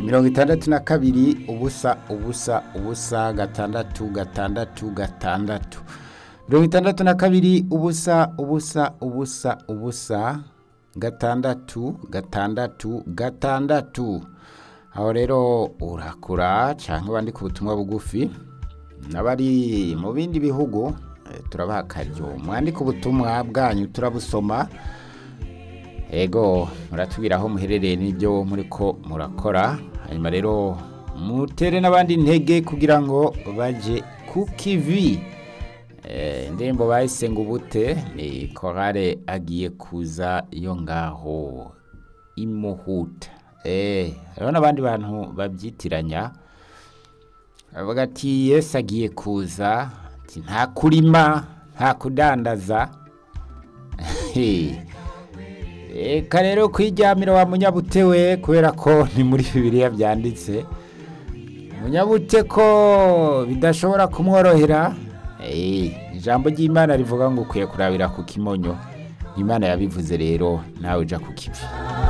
mirongo itandatu na kabiri ubusa ubusa ubusa gatandatu gatandatu gatandatu mirongo itandatu na kabiri ubusa ubusa ubusa ubusa gatandatu gatandatu gatandatu aho rero urakura cyangwa bandika ubutumwa bugufi n'abari mu bindi bihugu eh, turabaha akaryo mwandika ubutumwa bwanyu turabusoma ego muratubwira aho muherereye n'ibyo muri ko murakora hanyuma rero mutere n'abandi intege kugira ngo baje ku kivi Eh, indirimbo bahise ngo ubute ni korale agiye kuza iyo ngaho imuhuta eh hariho n'abandi bantu babyitiranya bavuga ati yesu agiye kuza ati nta kurima nta kudandaza reka rero kwiryamira wa munyabute we kubera ko ni muri bibiliya byanditse munyabute ko bidashobora kumworohera Eh, ijambo ry'imana rivuga ngo ukwiye kurabira ku kimonyo imana yabivuze rero nawe uja ku kivi